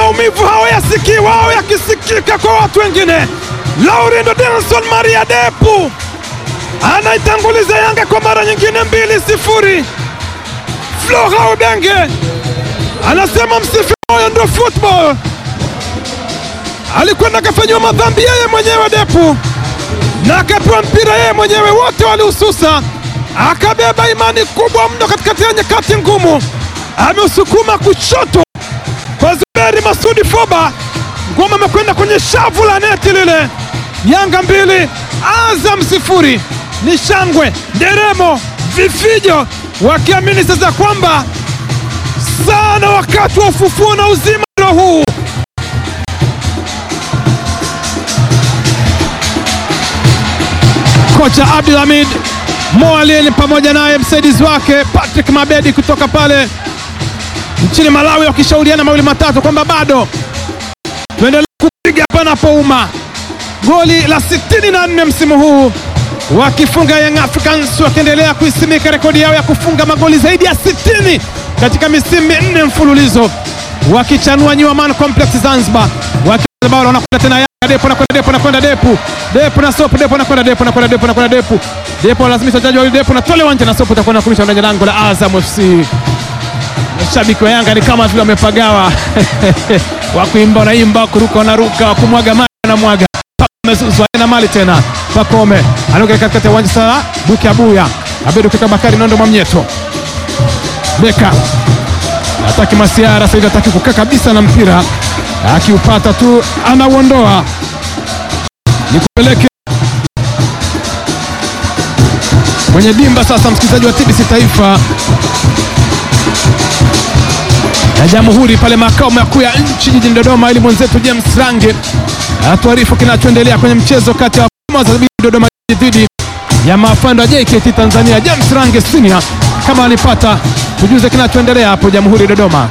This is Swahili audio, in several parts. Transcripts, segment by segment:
maumivu hao yasikii wao yakisikika kwa watu wengine. Laurindo Denson Maria Depu anaitanguliza Yanga kwa mara nyingine mbili sifuri. Flora Ubenge anasema msife moyo, ndo football. Alikwenda akafanyiwa madhambi yeye mwenyewe Depu na akapewa mpira yeye mwenyewe, wote walihususa, akabeba imani kubwa mno katikati ya nyakati ngumu, ameusukuma kushoto kwa Zuberi Masudi Foba, ngoma amekwenda kwenye shavu la neti lile. Yanga mbili Azam sifuri. Ni shangwe, nderemo, vifijo, wakiamini sasa kwamba sana wakati wa ufufuo na uzima ndio huu. Kocha Abdul Hamid Moalin pamoja naye msaidizi wake Patrick Mabedi kutoka pale nchini Malawi wakishauriana mawili matatu kwamba bado tuendelee kupiga panapouma. Goli la 64 msimu huu wakifunga Young Africans, wakiendelea kuisimika rekodi yao ya kufunga magoli zaidi ya 60 katika misimu minne mfululizo, wakichanua New Amaan Complex Zanzibar, wakibao wanakwenda tena Yanga. Depo nakwenda Depo nakwenda Depu Depu na Sopu Depo nakwenda Depo nakwenda Depo nakwenda Depu Depo lazimisha wachezaji wawili Depo na tole wanja na Sopu utakwenda kumisha ndani ya lango la Azam FC. Mashabiki wa Yanga ni kama vile wamepagawa wakuimba wanaimba, kuruka wanaruka, wakumwaga maji wanamwaga. Amezuzwa na mali tena, Pakome anaoga katikati ya uwanja sasa. Buki Abuya Abedu Kika Bakari Nondo Mwamnyeto Beka ataki Masiara sasa hivi ataki kukaa kabisa na mpira, akiupata tu anauondoa. Nikupeleke kwenye dimba sasa, msikilizaji wa TBC Taifa ya Jamhuri pale makao makuu ya nchi jijini Dodoma, ili mwenzetu James Range atuarifu kinachoendelea kwenye mchezo kati ya Wazabili Dodoma dhidi ya maafando wa JKT Tanzania. James Range Senior, kama alipata tujuze kinachoendelea hapo Jamhuri Dodoma.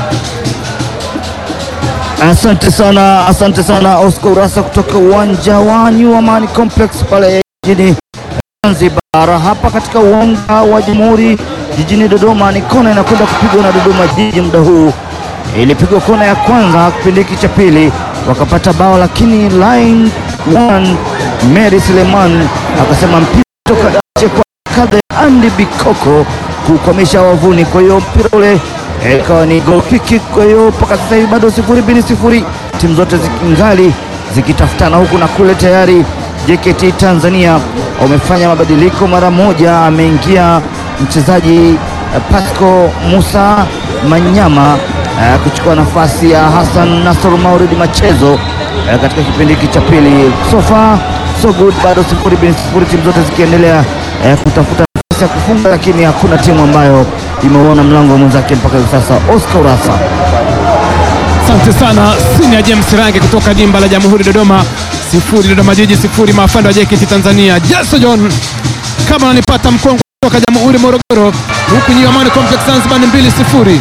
Asante sana, asante sana Oscar Urasa kutoka uwanja wa New Amaan Complex pale jijini Zanzibar. Hapa katika uwanja wa Jamhuri jijini Dodoma, ni kona inakwenda kupigwa na Dodoma Jiji. Muda huu ilipigwa kona ya kwanza kipindi hiki cha pili, wakapata bao, lakini line one Mary Suleiman akasema mpira toka nje kwa kadha ya Andy Bikoko kukwamisha wavuni. Kwa hiyo mpira ule ikawa ni goal kick. Kwa hiyo mpaka sasa hivi bado sifuri bini sifuri, timu zote zikingali zikitafutana huku na kule. Tayari JKT Tanzania wamefanya mabadiliko mara moja, ameingia mchezaji eh, Pasco Musa Manyama eh, kuchukua nafasi ya Hassan Nasor Mauridi Machezo eh, katika kipindi hiki cha pili. So far so good, bado sifuri bin sifuri, timu zote zikiendelea eh, kutafuta nafasi ya kufunga, lakini hakuna timu ambayo imeuona mlango wa mwenzake mpaka hivi sasa. Oscar Urasa. Asante sana Senior James Range kutoka dimba la Jamhuri Dodoma, sifuri Dodoma Jiji sifuri maafando wa JKT Tanzania. Jason John kama ananipata mkongo kutoka Jamhuri Morogoro, huku New Amaan Complex Zanzibar ni mbili sifuri.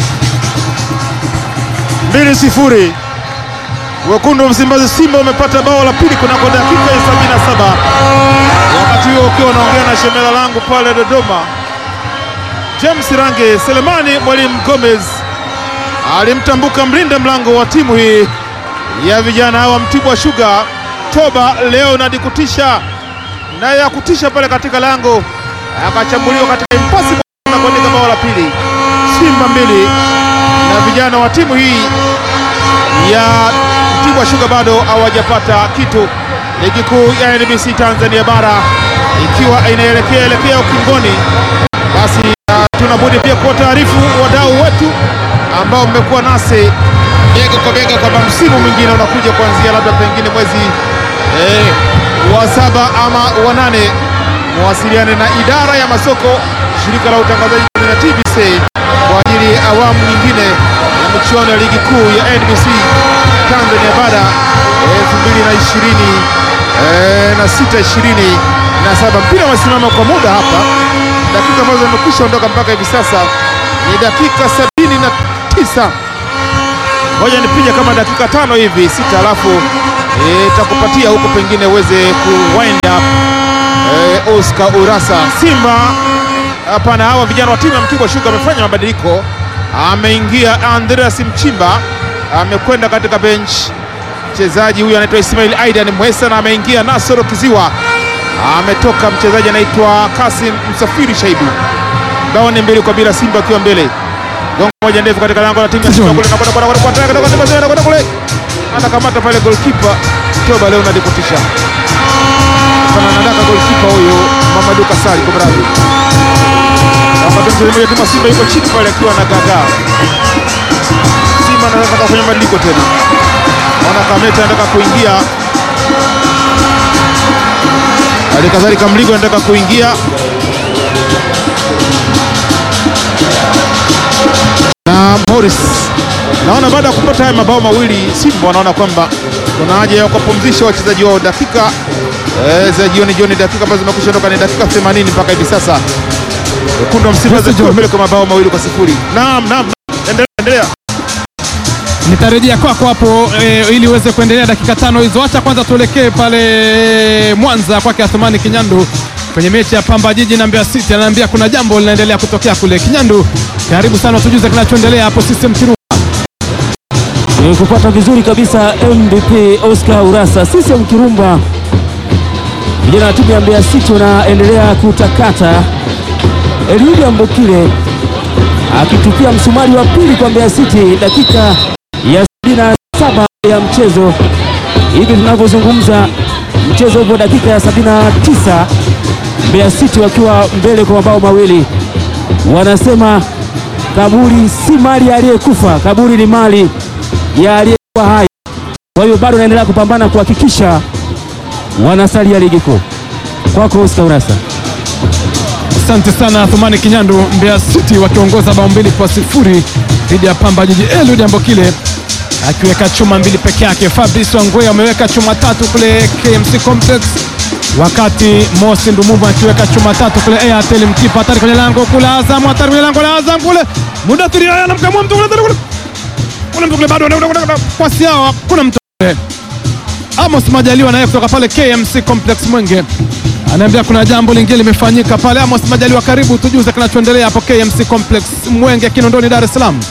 mbili sifuri. Wekundu wa Msimbazi Simba wamepata bao la pili kunako dakika ya sabini na saba. Wakati huo ukiwa unaongea na shemela langu pale Dodoma, James Range Selemani Mwalimu Gomez alimtambuka mlinda mlango wa timu hii ya vijana wa Mtibwa Sugar Toba Leonard kutisha naye ya kutisha pale katika lango, akachambuliwa katika impossible na kuandika bao la pili. Simba mbili na vijana wa timu hii ya Mtibwa Sugar bado hawajapata kitu. Ligi kuu ya NBC Tanzania bara ikiwa inaelekea elekea ukingoni, basi uh, tunabudi pia kuwa taarifu wadau wetu ambao mmekuwa nasi bega kwa bega kwamba msimu mwingine unakuja kuanzia labda pengine mwezi eh, wa saba ama wa nane. Mwasiliane na idara ya masoko shirika la utangazaji na TBC kwa ajili ya awamu nyingine ya michuano ya ligi kuu ya NBC Tanzania bara elfu mbili na ishirini eh, na sita ishirini na saba. Mpira umesimama kwa muda hapa, dakika ambazo zimekwisha ondoka mpaka hivi sasa ni dakika sabini na tisa. Ngoja nipige kama dakika tano hivi sita, alafu itakupatia huko pengine uweze ku wind up eh, Oscar Urasa. Simba hapana, hawa vijana wa timu ya Mtibwa Sugar wamefanya mabadiliko. Ameingia Andreas Mchimba amekwenda katika bench. Mchezaji huyu anaitwa Ismail Aidan Mwesa na ameingia Nasoro Kiziwa, ametoka mchezaji anaitwa Kasim Msafiri Shaibu. Bao ni mbili kwa bila, Simba akiwa mbele. Gongo moja ndefu katika lango la timu ya Simba kule, na kwenda kwenda kwenda kwenda kwenda kwenda kwenda kule, anakamata pale goalkeeper Toba Leonard kutisha sana, anataka goalkeeper huyo Mamadou Kasali kwa Brazil. Wakati mchezaji mmoja timu ya Simba yuko chini pale akiwa na gagaa. Simba anataka kufanya mabadiliko tena, naona Kameta anataka kuingia, hali kadhalika Mligo anataka kuingia na Morris. Naona baada ya kupata haya mabao mawili Simba wanaona kwamba kuna haja ya kupumzisha wachezaji wao dakika eh, za jioni jioni, dakika ambazo zimekwisha ondoka ni dakika 80 mpaka hivi sasa. Wekundu wa Msimbazi wakiwa mbele kwa mabao mawili kwa sifuri. Naam, naam, endelea, endelea. Nitarejea kwako hapo e, ili uweze kuendelea dakika tano hizo. Acha kwanza tuelekee pale Mwanza kwake Athumani Kinyandu kwenye mechi ya Pamba Jiji na Mbeya City. Anaambia kuna jambo linaendelea kutokea kule. Kinyandu, karibu sana, tujuze kinachoendelea hapo system Kiru. Ni kupata vizuri kabisa MVP Oscar Urasa. CCM Kirumba, vijana wa timu ya Mbeya City wanaendelea kutakata. Eliudi Ambokile akitupia msumari wa pili kwa Mbeya City dakika ya 77 ya mchezo. Hivi tunavyozungumza, mchezo upo dakika ya 79, Mbeya City wakiwa mbele kwa mabao mawili. Wanasema kaburi si mali ya aliyekufa, kaburi ni mali ya aliyekuwa hai. Kwa hiyo bado wanaendelea kupambana kuhakikisha wanasalia ligi kuu. Kwako Oscar Urasa. Asante sana Athumani Kinyandu. Mbeya City wakiongoza bao mbili kwa sifuri dhidi ya Pamba Jiji. Eliud Ambokile akiweka chuma mbili peke yake. Fabrice Wangwe ameweka chuma tatu kule KMC Complex, wakati Mosi Ndumuvu akiweka chuma tatu kule Airtel Mtipa. Hatari kwenye lango kule Azam, hatari kwenye lango la Azam kule Mudathiri haya anamkamua mtu kule kule kuna mtu kule bado kwasi yao, kuna mtu kule Amos Majaliwa naye kutoka pale KMC Complex Mwenge anaambia kuna jambo lingine limefanyika pale. Amos Majaliwa, karibu tujuze kinachoendelea hapo KMC Complex Mwenge, Kinondoni, Dar es Salaam.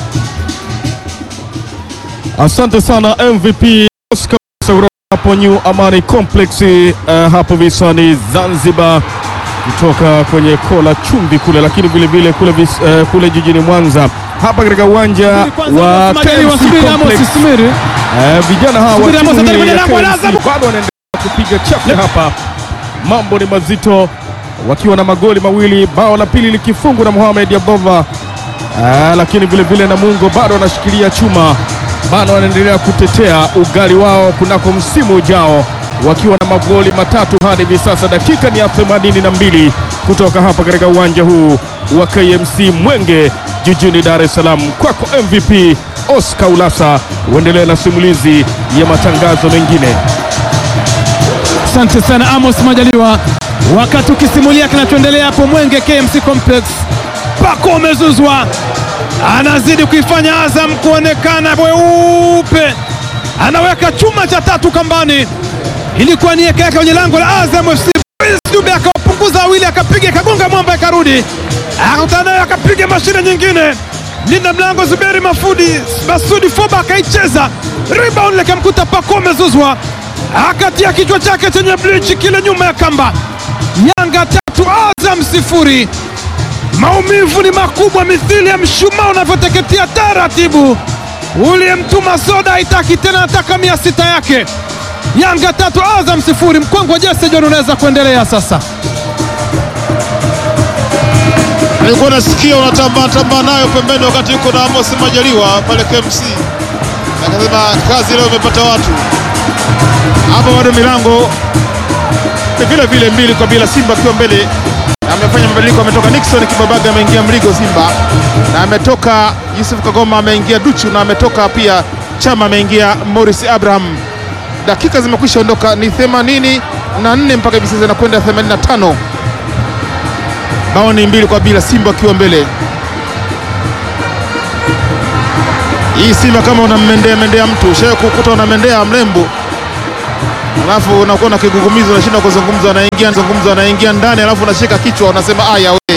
Asante sana MVP Oscar Sauro hapo New Amani Complex eh, hapo visiwani Zanzibar, kutoka kwenye kola chumbi kule, lakini vile vile kule, vis, eh, kule jijini Mwanza hapa katika uwanja wa Amos Majaliwa, KMC subiri Amos, Complex. subiri. Eh, vijana hawa wa Subiri, Amos, timu hatari hii kwenye ya lango la KMC Azam. bado wanaendelea kupiga chafya hapa, mambo ni mazito, wakiwa na magoli mawili, bao la pili likifungwa na Mohamed Abova. Ah, lakini vile vile Namungo bado wanashikilia chuma, bado wanaendelea kutetea ugali wao kunako msimu ujao, wakiwa na magoli matatu hadi hivi sasa. Dakika ni ya 82 kutoka hapa katika uwanja huu wa KMC Mwenge jijini Dar es Salaam. Kwako MVP Oscar Ulasa, uendelee na simulizi ya matangazo mengine. Asante sana Amos Majaliwa, wakati ukisimulia kinachoendelea hapo Mwenge KMC Complex. Pako umezuzwa, anazidi kuifanya Azam kuonekana weupe, anaweka chuma cha tatu kambani, ilikuwa ni yake yake kwenye lango la Azam FC. Prince Dube akawapunguza wawili, akapiga ikagonga mwamba, ikarudi, akakutana nayo, akapiga mashine nyingine linda mlango Zuberi Mafudi Masudi Foba akaicheza rebound, likamkuta Pako umezuzwa akatia kichwa chake chenye blichi kile nyuma ya kamba. Yanga tatu Azam sifuri. Maumivu ni makubwa, mithili ya mshumaa unavyoteketea taratibu. Uliyemtuma soda haitaki tena, nataka mia sita yake. Yanga tatu Azam sifuri. Mkongwe Jesse John, unaweza kuendelea sasa. Nilikuwa nasikia unatambaa tambaa nayo pembeni wakati yuko na Amos Majaliwa pale KMC, akasema kazi leo imepata watu hapa. Bado milango ni vile vile mbili kwa bila, Simba akiwa mbele. Amefanya mabadiliko, ametoka Nixon Kibabaga, ameingia Mligo Simba, na ametoka Yusuf Kagoma, ameingia Duchu, na ametoka pia Chama, ameingia Morris Abraham. Dakika zimekwisha ondoka, ni 84 mpaka hivi sasa inakwenda 85 bao ni mbili kwa bila, Simba akiwa mbele. Hii Simba kama unamendea mendea mtu ushawe kukuta unamendea mrembo, alafu unakuwa na kigugumizi, unashinda kuzungumza, anaingia zungumza, anaingia ndani, alafu unashika kichwa, unasema aya